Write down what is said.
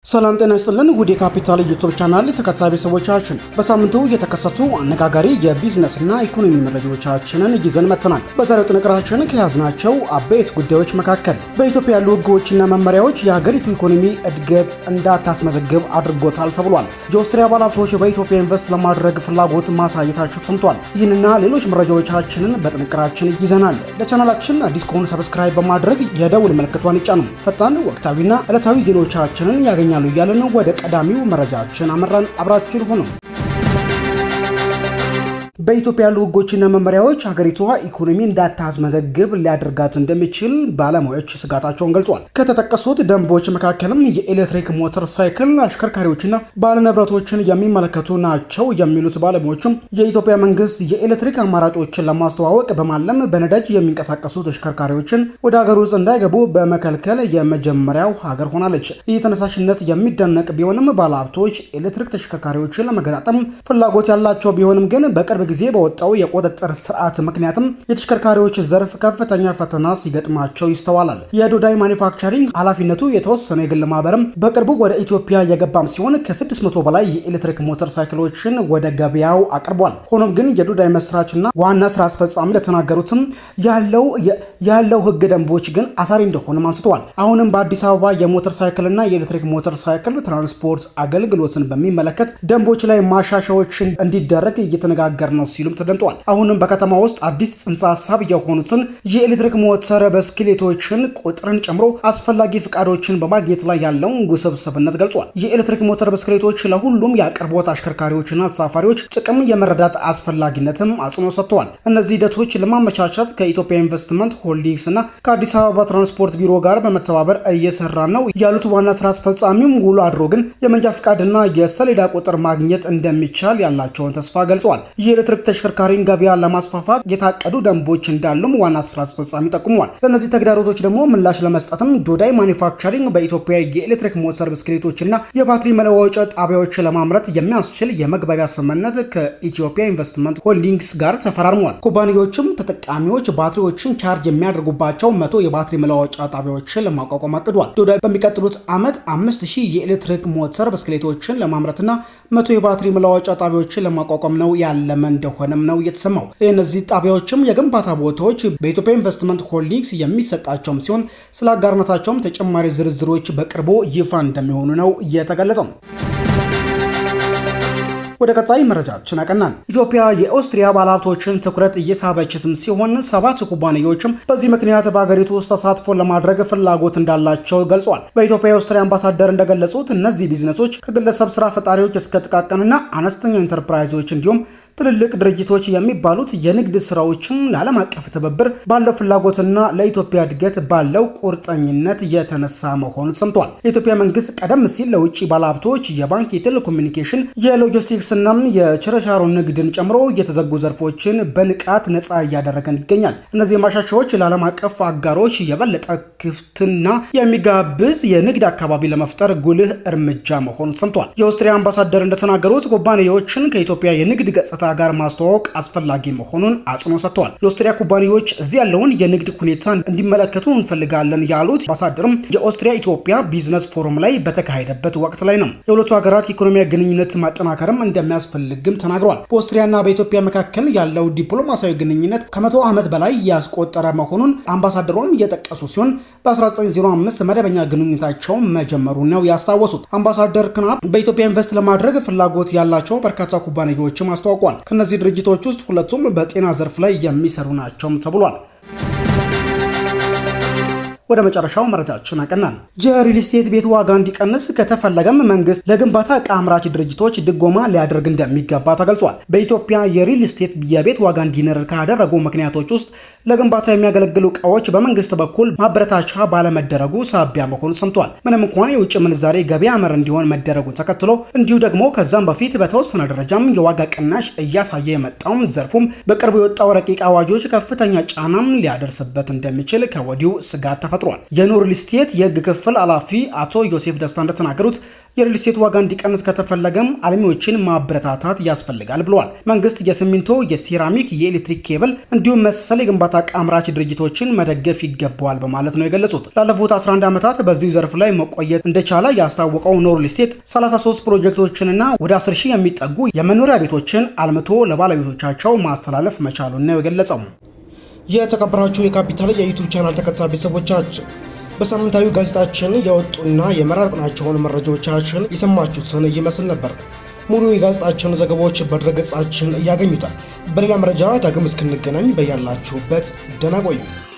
ሰላም ጤና ይስጥልን ውድ የካፒታል ዩቱብ ቻናል ተከታታይ ቤተሰቦቻችን በሳምንቱ የተከሰቱ አነጋጋሪ የቢዝነስና ኢኮኖሚ መረጃዎቻችንን ይዘን መጥተናል። በዛሬው ጥንቅራችን ከያዝናቸው አበይት ጉዳዮች መካከል በኢትዮጵያ ያሉ ሕጎችና መመሪያዎች የሀገሪቱ ኢኮኖሚ እድገት እንዳታስመዘግብ አድርጎታል ተብሏል። የኦስትሪያ ባለሀብቶች በኢትዮጵያ ኢንቨስት ለማድረግ ፍላጎት ማሳየታቸው ሰምቷል። ይህንና ሌሎች መረጃዎቻችንን በጥንቅራችን ይዘናል። ለቻናላችን አዲስ ከሆኑ ሰብስክራይብ በማድረግ የደውል ምልክቷን ይጫኑ። ፈጣን ወቅታዊና ዕለታዊ ዜናዎቻችንን ያገኛል ይገኛሉ እያለን ወደ ቀዳሚው መረጃችን አመራን። አብራችን ሆኖ በኢትዮጵያ ያሉ ህጎችና መመሪያዎች ሀገሪቷ ኢኮኖሚ እንዳታስመዘግብ ሊያደርጋት እንደሚችል ባለሙያዎች ስጋታቸውን ገልጿል። ከተጠቀሱት ደንቦች መካከልም የኤሌክትሪክ ሞተር ሳይክል አሽከርካሪዎችና ባለንብረቶችን የሚመለከቱ ናቸው የሚሉት ባለሙያዎችም የኢትዮጵያ መንግስት የኤሌክትሪክ አማራጮችን ለማስተዋወቅ በማለም በነዳጅ የሚንቀሳቀሱ ተሽከርካሪዎችን ወደ ሀገር ውስጥ እንዳይገቡ በመከልከል የመጀመሪያው ሀገር ሆናለች። ይህ ተነሳሽነት የሚደነቅ ቢሆንም ባለሀብቶች ኤሌክትሪክ ተሽከርካሪዎችን ለመገጣጠም ፍላጎት ያላቸው ቢሆንም ግን በቅርብ ጊዜ በወጣው የቁጥጥር ስርዓት ምክንያትም የተሽከርካሪዎች ዘርፍ ከፍተኛ ፈተና ሲገጥማቸው ይስተዋላል። የዶዳይ ማኒፋክቸሪንግ ኃላፊነቱ የተወሰነ የግል ማህበርም በቅርቡ ወደ ኢትዮጵያ የገባም ሲሆን ከ600 በላይ የኤሌክትሪክ ሞተር ሳይክሎችን ወደ ገበያው አቅርቧል። ሆኖም ግን የዶዳይ መስራችና ዋና ስራ አስፈጻሚ እንደተናገሩትም ያለው ያለው ህግ ደንቦች ግን አሳሪ እንደሆነም አንስተዋል። አሁንም በአዲስ አበባ የሞተር ሳይክልና የኤሌክትሪክ ሞተር ሳይክል ትራንስፖርት አገልግሎትን በሚመለከት ደንቦች ላይ ማሻሻዎችን እንዲደረግ እየተነጋገር ነው ሲሉም ተደምጠዋል። አሁንም በከተማ ውስጥ አዲስ ጽንሰ ሀሳብ የሆኑትን የኤሌክትሪክ ሞተር ብስክሌቶችን ቁጥርን ጨምሮ አስፈላጊ ፍቃዶችን በማግኘት ላይ ያለውን ውስብስብነት ገልጿል። የኤሌክትሪክ ሞተር ብስክሌቶች ለሁሉም የአቅርቦት አሽከርካሪዎችና ተሳፋሪዎች ጥቅም የመረዳት አስፈላጊነትም አጽንኦት ሰጥተዋል። እነዚህ ሂደቶች ለማመቻቸት ከኢትዮጵያ ኢንቨስትመንት ሆልዲንግስ እና ከአዲስ አበባ ትራንስፖርት ቢሮ ጋር በመተባበር እየሰራ ነው ያሉት ዋና ስራ አስፈጻሚም ውሎ አድሮ ግን የመንጃ ፍቃድና የሰሌዳ ቁጥር ማግኘት እንደሚቻል ያላቸውን ተስፋ ገልጸዋል። የኤሌክትሪክ ተሽከርካሪን ገበያ ለማስፋፋት የታቀዱ ደንቦች እንዳሉም ዋና ስራ አስፈጻሚ ጠቁመዋል። ለእነዚህ ተግዳሮቶች ደግሞ ምላሽ ለመስጠትም ዶዳይ ማኒፋክቸሪንግ በኢትዮጵያ የኤሌክትሪክ ሞተር ብስክሌቶችና የባትሪ መለዋወጫ ጣቢያዎች ለማምረት የሚያስችል የመግባቢያ ስምምነት ከኢትዮጵያ ኢንቨስትመንት ሆልዲንግስ ጋር ተፈራርመዋል። ኩባንያዎችም ተጠቃሚዎች ባትሪዎችን ቻርጅ የሚያደርጉባቸው መቶ የባትሪ መለዋወጫ ጣቢያዎችን ለማቋቋም አቅዷል። ዶዳይ በሚቀጥሉት ዓመት አምስት ሺህ የኤሌክትሪክ ሞተር ብስክሌቶችን ለማምረትና መቶ የባትሪ መለዋወጫ ጣቢያዎችን ለማቋቋም ነው ያለመ እንደሆነም ነው የተሰማው። እነዚህ ጣቢያዎችም የግንባታ ቦታዎች በኢትዮጵያ ኢንቨስትመንት ሆልዲንግስ የሚሰጣቸውም ሲሆን ስለ አጋርነታቸውም ተጨማሪ ዝርዝሮች በቅርቡ ይፋ እንደሚሆኑ ነው የተገለጸው። ወደ ቀጣይ መረጃችን አቀናን። ኢትዮጵያ የኦስትሪያ ባለሀብቶችን ትኩረት እየሳበችም ሲሆን ሰባት ኩባንያዎችም በዚህ ምክንያት በሀገሪቱ ውስጥ ተሳትፎ ለማድረግ ፍላጎት እንዳላቸው ገልጿል። በኢትዮጵያ የኦስትሪያ አምባሳደር እንደገለጹት እነዚህ ቢዝነሶች ከግለሰብ ስራ ፈጣሪዎች እስከ ጥቃቅንና አነስተኛ ኢንተርፕራይዞች እንዲሁም ትልልቅ ድርጅቶች የሚባሉት የንግድ ስራዎችን ለዓለም አቀፍ ትብብር ባለው ፍላጎትና ለኢትዮጵያ እድገት ባለው ቁርጠኝነት የተነሳ መሆኑ ሰምቷል። የኢትዮጵያ መንግስት ቀደም ሲል ለውጭ ባለሀብቶች የባንክ፣ የቴሌኮሙኒኬሽን፣ የሎጂስቲክስ እና የችርቻሮ ንግድን ጨምሮ የተዘጉ ዘርፎችን በንቃት ነፃ እያደረገን ይገኛል። እነዚህ ማሻሻያዎች ለዓለም አቀፍ አጋሮች የበለጠ ክፍትና የሚጋብዝ የንግድ አካባቢ ለመፍጠር ጉልህ እርምጃ መሆኑ ሰምቷል። የኦስትሪያ አምባሳደር እንደተናገሩት ኩባንያዎችን ከኢትዮጵያ የንግድ ገጽታ ጋር ማስተዋወቅ አስፈላጊ መሆኑን አጽንኦ ሰጥተዋል። የኦስትሪያ ኩባንያዎች እዚህ ያለውን የንግድ ሁኔታ እንዲመለከቱ እንፈልጋለን ያሉት አምባሳደርም የኦስትሪያ ኢትዮጵያ ቢዝነስ ፎረም ላይ በተካሄደበት ወቅት ላይ ነው። የሁለቱ ሀገራት ኢኮኖሚያዊ ግንኙነት ማጠናከርም እንደሚያስፈልግም ተናግረዋል። በኦስትሪያና በኢትዮጵያ መካከል ያለው ዲፕሎማሲያዊ ግንኙነት ከመቶ ዓመት በላይ ያስቆጠረ መሆኑን አምባሳደሯም እየጠቀሱ ሲሆን በ1905 መደበኛ ግንኙነታቸው መጀመሩ ነው ያስታወሱት። አምባሳደር ክናፕ በኢትዮጵያ ኢንቨስት ለማድረግ ፍላጎት ያላቸው በርካታ ኩባንያዎችም አስታውቋል። ከነዚህ ድርጅቶች ውስጥ ሁለቱም በጤና ዘርፍ ላይ የሚሰሩ ናቸውም ተብሏል። ወደ መጨረሻው መረጃችን አቀናን። የሪል ስቴት ቤት ዋጋ እንዲቀንስ ከተፈለገም መንግስት ለግንባታ ዕቃ አምራች ድርጅቶች ድጎማ ሊያደርግ እንደሚገባ ተገልጿል። በኢትዮጵያ የሪል ስቴት የቤት ዋጋ እንዲንር ካደረጉ ምክንያቶች ውስጥ ለግንባታ የሚያገለግሉ ዕቃዎች በመንግስት በኩል ማበረታቻ ባለመደረጉ ሳቢያ መሆኑ ሰምቷል። ምንም እንኳን የውጭ ምንዛሬ ገበያ መር እንዲሆን መደረጉን ተከትሎ እንዲሁ ደግሞ ከዛም በፊት በተወሰነ ደረጃም የዋጋ ቅናሽ እያሳየ የመጣውም ዘርፉም በቅርቡ የወጣው ረቂቅ አዋጆች ከፍተኛ ጫናም ሊያደርስበት እንደሚችል ከወዲሁ ስጋት ተፈጥሯል። የኖር ሪል ስቴት የህግ ክፍል ኃላፊ አቶ ዮሴፍ ደስታ እንደተናገሩት የሪል ስቴት ዋጋ እንዲቀንስ ከተፈለገም አልሚዎችን ማበረታታት ያስፈልጋል ብለዋል። መንግስት የሲሚንቶ፣ የሴራሚክ፣ የኤሌክትሪክ ኬብል እንዲሁም መሰል የግንባታ ዕቃ አምራች ድርጅቶችን መደገፍ ይገባዋል በማለት ነው የገለጹት። ላለፉት 11 ዓመታት በዚሁ ዘርፍ ላይ መቆየት እንደቻለ ያስታወቀው ኖ ሪል ስቴት 33 ፕሮጀክቶችንና ወደ 10 ሺህ የሚጠጉ የመኖሪያ ቤቶችን አልምቶ ለባለቤቶቻቸው ማስተላለፍ መቻሉን ነው የገለጸው። የተከበራችሁ የካፒታል የዩቱብ ቻናል ተከታታይ ቤተሰቦቻችን በሳምንታዊ ጋዜጣችን የወጡና የመረጥናቸውን መረጃዎቻችን የሰማችሁትን ይመስል ነበር። ሙሉ የጋዜጣችን ዘገባዎች በድረገጻችን ያገኙታል። በሌላ መረጃ ዳግም እስክንገናኝ በያላችሁበት ደህና ቆዩ።